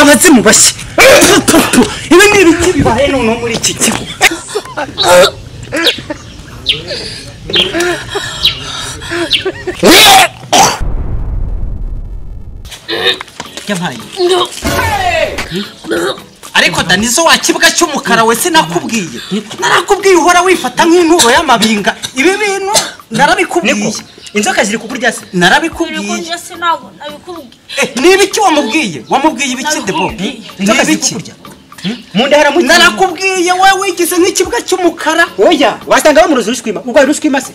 abazimu bashya ibi ni ibiki bibaye noneho muri iki kigo yampaye ariko dani zo wa kibuga cy'umukara we sinakubwiye narakubwiye uhora wifata nk'inturo y'amabinga ibi bintu narabikubwiye inzoka ziri kukurya se narabikubwiye Nabikubwiye se ntabwo nabikubwiye. ni ibiki wamubwiye wamubwiye ibiki debo Nabikubwiye. ni inzoka ziri ibiki kukurya mu nda haramukira narakubwiye wowe wigize nk'ikibuga cy'umukara oya wasanga bamuroza urushwima ubwo hari urushwima se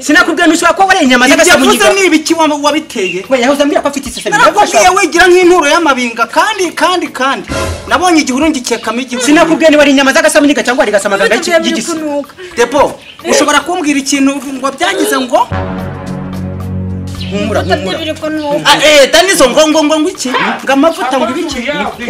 sinakubwira ntushobora kuba wariye inyama ibyo z'agasamunyiga yavuze ni ibiki wa- wabiteye we yahoze ambwira ko afite isesemi narakubwiye wigira nk'inturo y'amabinga kandi kandi kandi nabonye igihuru ngikekamo igihuru sinakubwiye niba ari inyama z'agasamunyiga cyangwa wari Ibyo gasamaganga tugiye biri y'igisi kunuka. debo ushobora kumbwira ikintu ngo byagize ngo humura Ibyo tugiye humura biri kunuka. Ah, eh, dani zo ngo ngo ngo ngo iki ngo amavuta ngo ibiki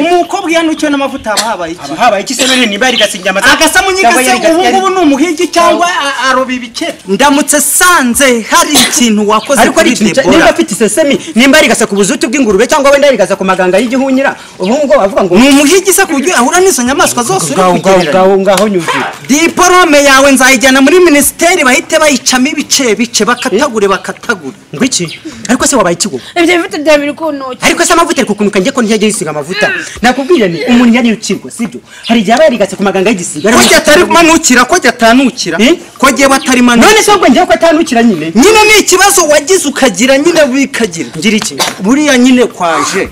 umukobwa iyo anukiwe n'amavuta haba habaye iki haba habaye iki se none niba yarigase inyama za- agasamunyiga cyangwa se yarigase- ubu ngubu yari- ni umuhigi cyangwa a- aroba ibikeri ndamutse sanze hari ikintu wakoze ariko ari ikintu cya- niba afite isesemi nimba yarigase ku buzuti bw'ingurube cyangwa wenda yarigase ku maganga y'igihunyira ubu ngubu wavuga ngo ni umuhigi se ku buryo ahura n'izo nyamaswa zose ngaho uri ngaho kugereranya ngaho ngaho nyumvira diporome yawe nzayijyana muri minisiteri bahite bayicamo ibice bice bakatagure bakatagure ngo iki ariko se wabaye ikigo Ibyo bifite bya biri kunuka. ariko se amavuta ari kukunuka njye ko ntiyajya yisiga amavuta nakubwira ni umuntu yari ukirwa sibyo hari igihe aba yarigase ku maganga y'igisiga ko jya atari manukira ko jya atanukira Eh? ko jyewe atari manukira none se ubwo njyewe ko atanukira nyine nyine ni ikibazo wagize ukagira nyine bikagira ngira iki buriya nyine kwaje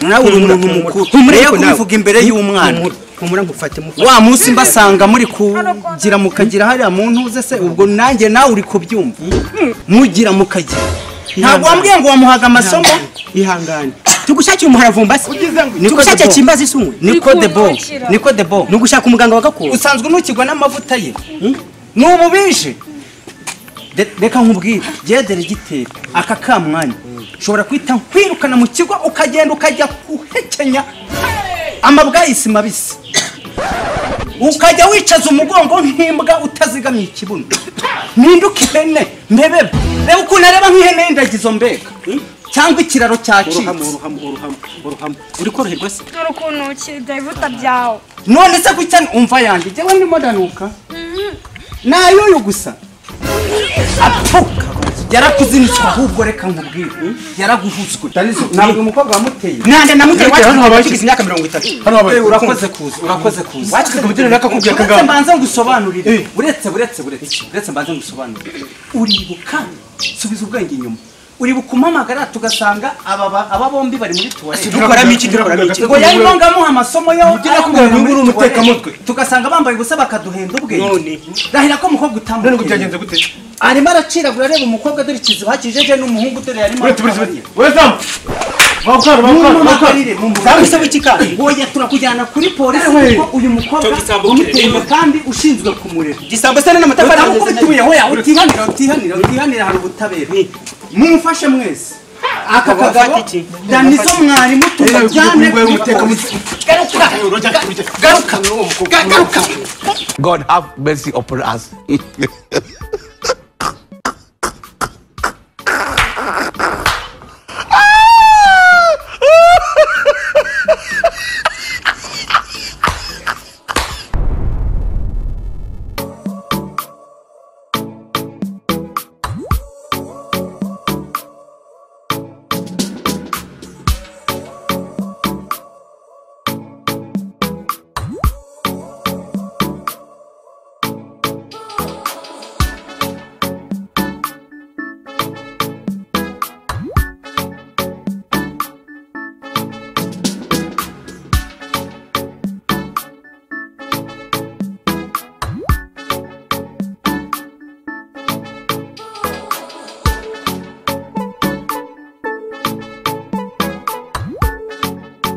nawe uri umuntu mukuru Humura ntuye ariko nawe. kubivuga imbere y'umwana Humura, humura nkufate mufate wa munsi mbasanga muri kugira mukagira hariya mu ntuze se ubwo nanjye nawe uri kubyumva mugira mukagira ntabwo wambwiye ngo wamuhaga amasomo ihangane tugushakire umuharavumba se Niko tugushakire debo. kimbazi isumwe niko debo Wikunukira. niko debo ni ugushaka umuganga wa gakondo usanzwe ntukigwa n'amavuta ye ni ububishe De- reka nkubwire byedere igitero aka kamwanya ushobora guhita nkwirukana mu kigo ukagenda ukajya guhekenya amabwayisi mabisi ukajya wicaza umugongo nk'imbwa utazigamye ikibuno mpinduka ihene mbebebe reba ukuntu areba nk'ihene y'indagizo mbega cyangwa ikiraro cyacitse uri koroherwa se Dore ukuntu ukiri ibyo bivuta byawe. none se kuki cyane umva yanjye njyewe ndimo ndanuka nayoyo gusa apfuka yarakuzinitswe ahubwo reka nkubwire yaraguhuzwe ntabwo umukobwa wamuteye nande namuteye Ariko hano habaye iki? wakigize imyaka mirongo itatu hano habaye Eh, urakoze kuza urakoze kuza Wakize ku rubyiniro nakakubwiye uretse kagabo. mbanze ngusobanurire Eh. uretse uretse uretse uretse mbanze ngusobanurire uribuka subiza ubwenge inyuma uribuka umuhamagara tugasanga aba ba- aba bombi bari muri tuwarete dukoramo iki dukoramo iki ngo yari bangamuha amasomo yo Ujye nakubwira ngo uri umutekamutwe. tugasanga bambaye ubusa bakaduhenda ubwenge None. rahira ko umukobwa utambuka none ngo byagenze gute arimo araciragura areba umukobwa dore ikiziba hakijeje n'umuhungu dore yarimo uretse uretse uretse wezamu bakara bakara bakara mumumagarire Sabe iki kandi? woya turakujyana kuri polisi Ewe. kuko uyu mukobwa Cyo gisambo umuteye kireba. kandi ushinzwe kumurera igisambo se none amatafari aho uko bituye woya utihanira utihanira utihanira hari ubutabera mumufashe mwese aka Wafata kagabo iki? dani zo mwarimu tujyane ngo uri kuri polisi. umutekamutwe garuka garuka ga- garuka God have mercy upon us.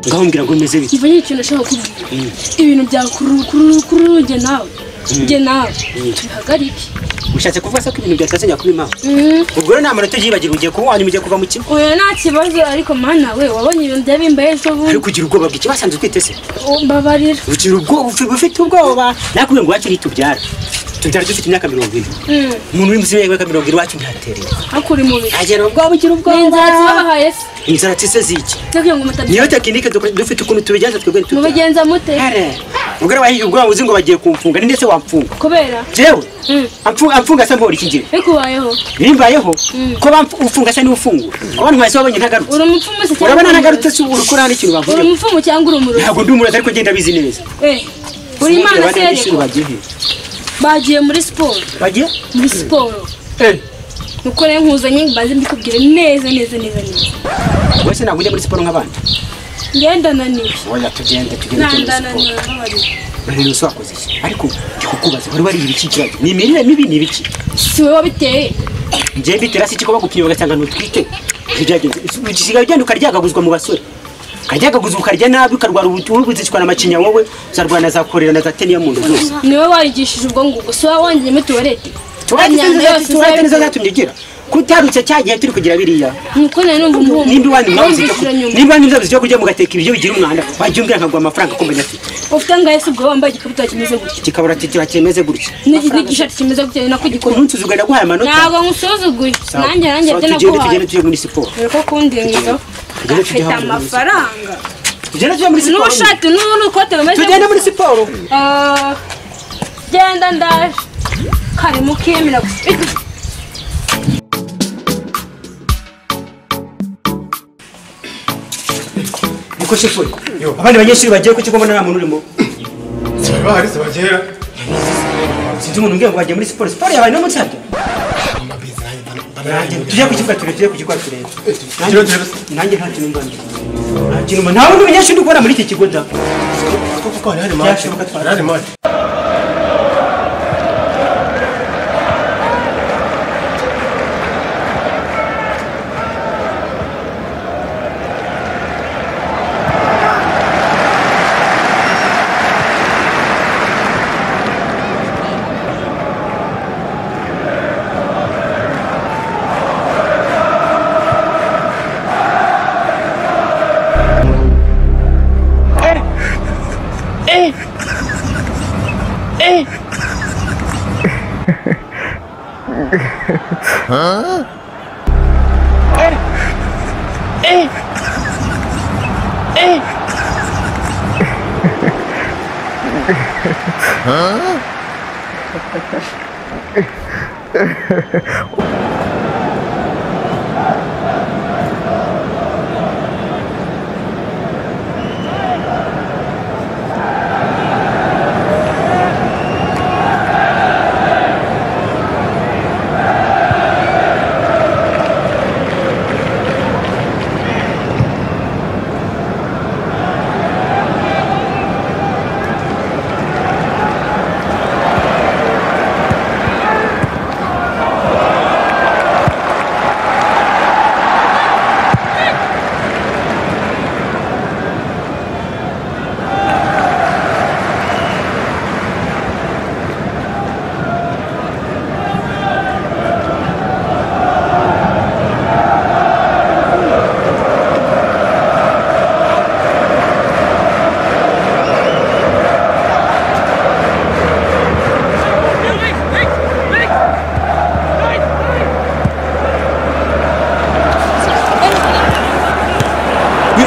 ngaho mbwira ngo bimeze bite Iva n'ikintu ushaka kubwira ibintu byakururugye nawe njye nawe tubihagarike ushatse kuvuga se ko ibintu byatatse nyakuri mama ubwo rero nta muntu tubyibagirwa ugiye kunywa hanyuma ugiye kuva mu kigo oya nta kibazo ariko mana we wabonye ibintu byabimbaye ejo uri bundi kugira ubwoba bw'iki wasanze utwite se mbabarira ugira ubwoba ufi- ufite ubwoba nakubwira ngo iwacu ntitubyara tubyara dufite imyaka mirongo ine umuntu uri munsi y'imyaka mirongo ine iwacu ntaterera hakuri mubi agira ubwoba ugira ubwoba n'inzara tubabahaye se inzara tise ziki tugira ngo mutabya niyo tekinike duk- dufite ukuntu tubigenza twebwe ntitubya mubigenza mute ubwo rero wahiye ubwoba uzi ngo bagiye kumfunga ni ndetse wamfunga kubera jewe Mm. amfu- amfunga se mpora ikigira bikubayeho bimbayeho ko bamfu- ufunga se niwufungura abo ntwaye se wabonye ntagarutse uri umupfumu se cyangwa urabona uri ntagarutse umurozi si uri kurana ikintu uri bavuga umupfumu cyangwa uri umurozi ntabwo ndi umurozi ariko genda bizi neza Eh, uri imana se sereko yareko bagiye muri siporo bagiye muri siporo nuko rero nkuzanye mbanze mbikubwire neza neza neza neza wese ntabwo ujya muri siporo nk'abandi ngenda naniwe oya tugende tugende tugende muri siporo nandananiwe mbabarira urareba ese wakoze iki ariko ndi kukubaza wari wariye ibiki kirabyo ni imirire mibi ni ibiki si wowe wabiteye njye mbitera si iki ko bagupimye bagasanga ntutwite ntibyagenze usigaye ugenda ukaryagaguzwa mu basore ukaryagaguzwa ukarya nabi ukarwara ubuzicwa na macinya wowe uzarwara na za korera na za teniya mu nda zose niwe warigishije ubwonko ubwo si wowe wongeyemo tuwarete imyanda yose turate nizo uzayikura zatumye ugira kutarutse cya gihe turi kugira biriya nuko nari numva umuhungu nimba iwanyu mwabuze icyo wumvishije kurya nimba nyuma iwanyu mwabuze icyo kurya mugateka ibiryo bigira umwanda wajya umbwira nkaguha amafaranga ko mbona afite ufite ngahe si ubwo wambaye igikabutura kimeze gutya kikabura titira kimeze gutya n'iki- n'igishati kimeze gutya nako ko gikora ntunsi uzuga ndaguhaye amanota ntabwo ngusuzuguye Sawa. nanjye nanjye Sawa, byo tugende naguhaye tugende tujye muri siporo dore ko kundingizaho Tugende tujye afite hanze muri amafaranga tugende tujye muri siporo n'ubushati n'ubu n'ukote bumeze tugende muri gutya. siporo Ah, genda ndaje kari mukemera gusa niko shefuri abandi banyeshuri bagiye ku kigo mbona nta muntu urimo bahari zibagera sinzi umuntu umbwira ngo bagiye muri siporo siporo yabaye no munsi yabyo Nanjye tujye ku kibuga turebe tujye ku kibuga turebe Tujye turebe. nanjye nta kintu mbanze nta kintu mba- nta wundi munyeshuri ukora muri iki kigo da kuko hari hari maci Byashoboka twari- hari hari maci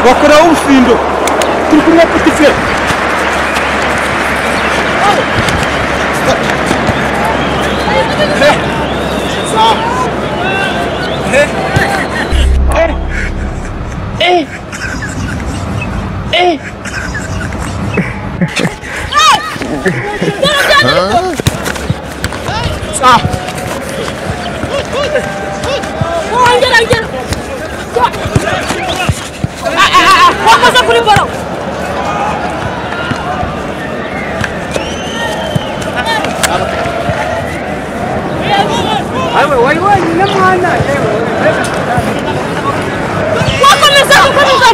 bakoraho urufindo turi kumwe putiferi wongera ngera wakoze kuri boro wakomeza gukomeza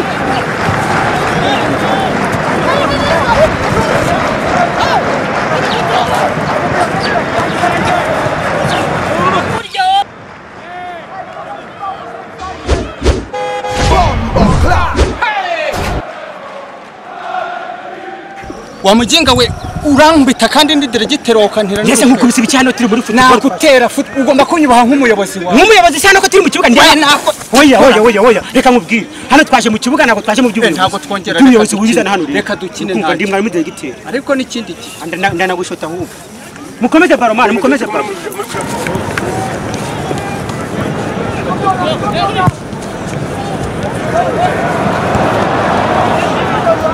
wa mujinga we urambita kandi ndidirigitero ukantera Yese n'umutwe. nkukubise ibiki hano turi muri football. nagutera futi ugomba kunyubaha nk'umuyobozi wawe Nk'umuyobozi cyane ko turi mu kibuga ndeba Oya, nako- Oya oya oya oya reka nkubwire. Hano twaje mu kibuga ntabwo twaje mu Eh, by'ubuyobozi. ntabwo twongera reka Ubuyobozi dukine. buhiza na hano rero. Reka dukine Kumva nanjye. ndi mwarimu diregiteri. ariko n'ikindi gihe Anda- nda- Ndanagushota ahubwo. Mukomeze baro mwana mukomeze baro.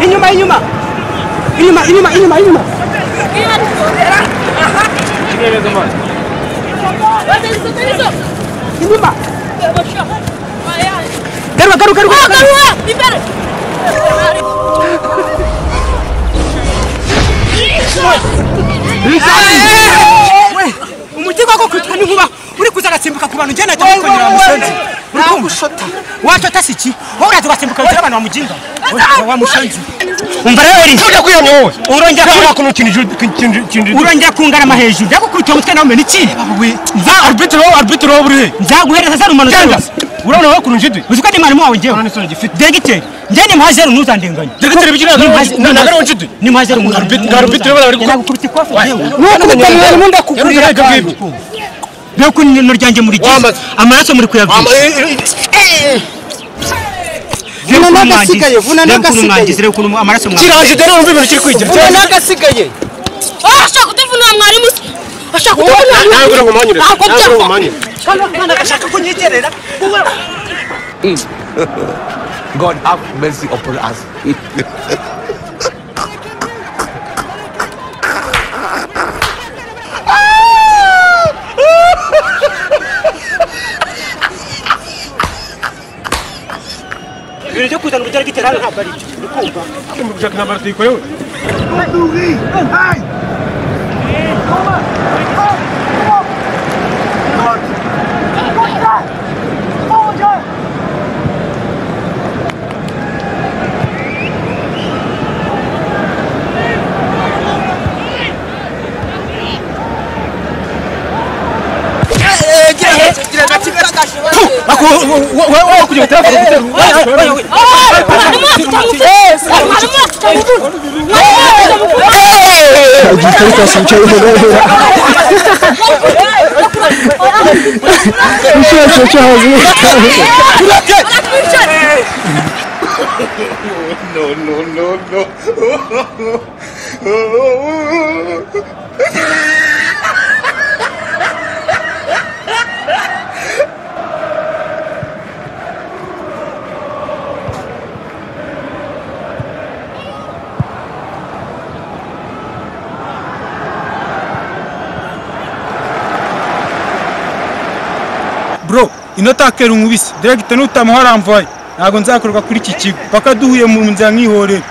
Inyuma inyuma. Inyuma inyuma inyuma inyuma. Inyuma. Garuka garuka garuka. We, umutima wako kwitwa n'inkuba uri kuza agasimbuka ku bantu njyana cyangwa ukongera bamusanze nagushota washota si iki wowe uraza ugasimbuka wicara abantu bamuginga wamusanze umva rero eri Ujya kwiyanya wowe. urongera Ujya ku- kuntu ikintu ju- ikintu- ikintu- urongera kungarama hejuru ndagukubita umutwe nawe umenya iki Za arbitro wowe arbitro wowe uri he? nzaguhereza zero umanota Genda. yose Urabona wowe ukuntu njidi? uzi ko ndi mwarimu wawe njyewe Urabona n'isoni gifite. degiteri njyewe nimuha zero ntuzandenganye Dogiteri bikira na na garo njidi. nimuha zero Arbit- arbitro bari ku- nagukubita ikofe njyewe Nukubita mwarimu ndakugurira akabwibwi. mbega ko n'ino ryanjye muri Wamaze. amaraso muri kuyavuga n'agasigaye, vuna n'agasigaye. ukuntu amaraso mwagize. Kira njidi rero umva ibintu kiri kwigira. ubu n'agasigaye ashaka kutuvuna mwarimu se ashaka Wowe na- nawe uri bumanyure. Ntabwo Nawe uri byava. bumanyure. God have mercy upon us. ibintu byo kuzana uburyo bw'iterambere ntabwo ari byo uri kumva Jack ntabara tuyikorewe. bro inotakera umubisi diregite nutamuha aramvaye ntabwo nzakorwa kuri iki kigo paka duhuye mu nzira nkihorera